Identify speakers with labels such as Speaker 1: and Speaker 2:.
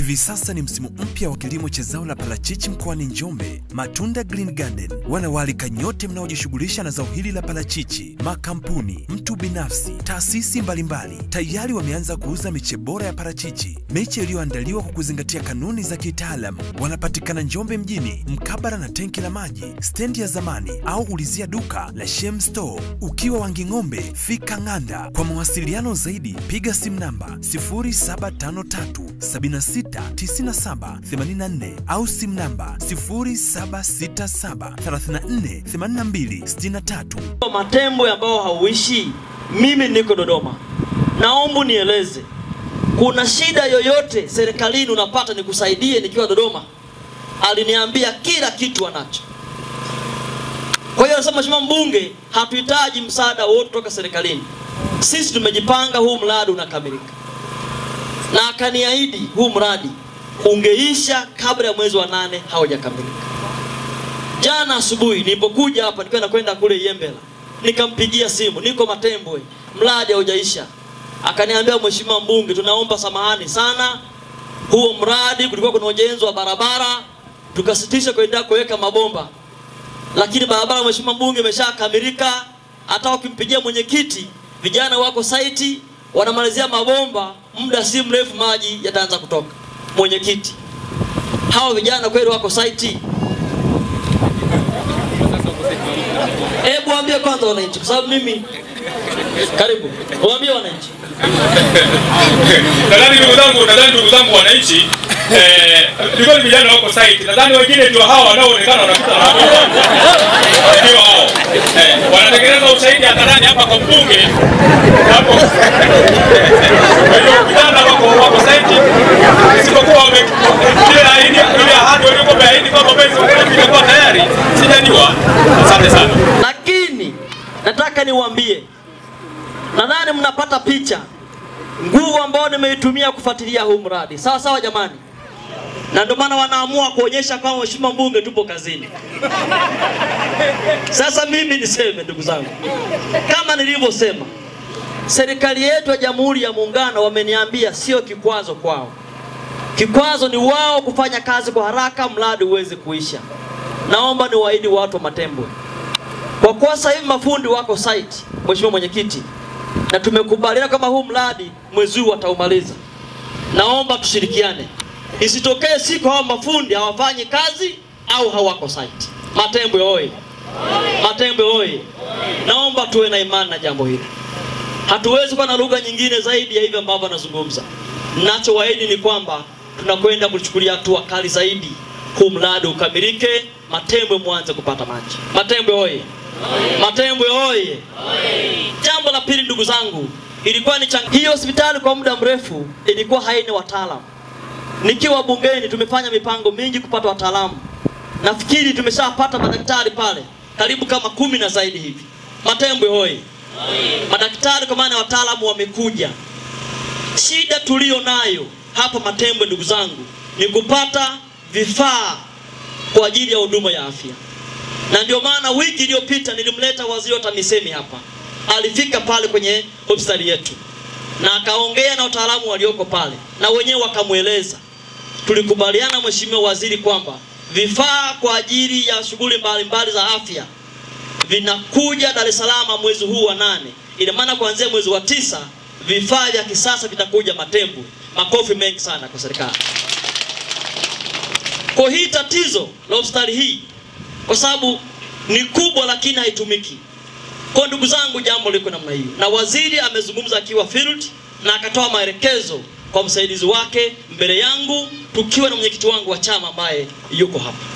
Speaker 1: Hivi sasa ni msimu mpya wa kilimo cha zao la parachichi mkoani Njombe. Matunda Green Garden wanawaalika nyote mnaojishughulisha na zao hili la parachichi, makampuni, mtu binafsi, taasisi mbalimbali tayari wameanza kuuza miche bora ya parachichi, miche iliyoandaliwa kwa kuzingatia kanuni za kitaalam. Wanapatikana Njombe mjini, mkabara na tenki la maji, stendi ya zamani, au ulizia duka la Shem Store. Ukiwa Wanging'ombe, fika Ng'anda. Kwa mawasiliano zaidi, piga simu namba 0753 769784 au simu namba 0767348263.
Speaker 2: Matembo ambao hauishi, mimi niko Dodoma, naomba nieleze, kuna shida yoyote serikalini unapata nikusaidie nikiwa Dodoma? Aliniambia kila kitu anacho. Kwa hiyo anasema mheshimiwa mbunge, hatuhitaji msaada wote kutoka serikalini, sisi tumejipanga, huu mradi unakamilika. Na akaniahidi huu mradi ungeisha kabla ya mwezi wa nane haujakamilika. Jana asubuhi nilipokuja hapa nikiwa nakwenda kule Yembela, nikampigia simu, niko Matembwe, mradi haujaisha. Akaniambia, mheshimiwa mbunge, tunaomba samahani sana, huo mradi kulikuwa kuna ujenzi wa barabara, tukasitisha kuendelea kuweka mabomba, lakini barabara mheshimiwa mbunge imeshakamilika. Hata ukimpigia mwenyekiti, vijana wako saiti wanamalizia mabomba, muda si mrefu maji yataanza kutoka. Mwenyekiti, hawa vijana kweli wako saiti? Hebu waambie kwanza wananchi, kwa sababu mimi karibu, waambie wananchi.
Speaker 3: nadhani ndugu zangu, nadhani ndugu zangu wananchi, eh, ni kweli vijana wako site. Nadhani wengine ndio hao wanaoonekana wanapita na mabomba. ndio hao eh, wanatengeneza ushahidi hadharani hapa kwa mbunge hapo. Kwa hiyo vijana wako wako site, isipokuwa wame ile ahadi ile ahadi waliokuwa wameahidi kwamba mwezi wa kumi itakuwa tayari, sijajua. Asante sana.
Speaker 2: Lakini nataka niwaambie, nadhani mnapata picha nguvu ambayo nimeitumia kufuatilia huu mradi, sawa sawa jamani, na ndio maana wanaamua kuonyesha kama mheshimiwa mbunge tupo kazini. Sasa mimi niseme ndugu zangu, kama nilivyosema, serikali yetu ya Jamhuri ya Muungano wameniambia sio kikwazo kwao, kikwazo ni wao kufanya kazi kwa haraka mradi uweze kuisha. Naomba niwaahidi watu wa Matembwe, kwa kuwa sasa hivi mafundi wako site, mheshimiwa mwenyekiti, na tumekubaliana kama huu mradi mwezi huu wataumaliza. Naomba tushirikiane, isitokee siku hawa mafundi hawafanyi kazi au hawako site. Matembwe oye! Matembwe oye! Naomba tuwe na imani na jambo hili. Hatuwezi kuwa na lugha nyingine zaidi ya hivi ambavyo anazungumza. Ninachowaahidi ni kwamba tunakwenda kuchukulia hatua kali zaidi, huu mradi ukamilike, Matembwe mwanze kupata maji. Matembwe oye! Matembwe oye! Jambo la pili, ndugu zangu, ilikuwa ni chang... hii hospitali kwa muda mrefu ilikuwa haina wataalamu. Nikiwa bungeni tumefanya mipango mingi kupata wataalamu. Nafikiri tumeshapata madaktari pale karibu kama kumi na zaidi hivi. Matembwe hoye! Madaktari kwa maana ya wataalamu wamekuja. Shida tuliyo nayo hapa Matembwe, ndugu zangu, ni kupata vifaa kwa ajili ya huduma ya afya na ndio maana wiki iliyopita nilimleta waziri wa TAMISEMI hapa, alifika pale kwenye hospitali yetu na akaongea na wataalamu walioko pale, na wenyewe wakamweleza. Tulikubaliana mheshimiwa waziri kwamba vifaa kwa ajili ya shughuli mbalimbali za afya vinakuja Dar es Salaam mwezi huu wa nane. Ina maana kuanzia mwezi wa tisa vifaa vya kisasa vitakuja Matembwe. Makofi mengi sana kwa serikali. Kwa hii tatizo la hospitali hii kwa sababu ni kubwa lakini haitumiki. Kwa ndugu zangu, jambo liko namna hiyo, na waziri amezungumza akiwa field na akatoa maelekezo kwa msaidizi wake mbele yangu, tukiwa na mwenyekiti wangu wa chama ambaye yuko hapa.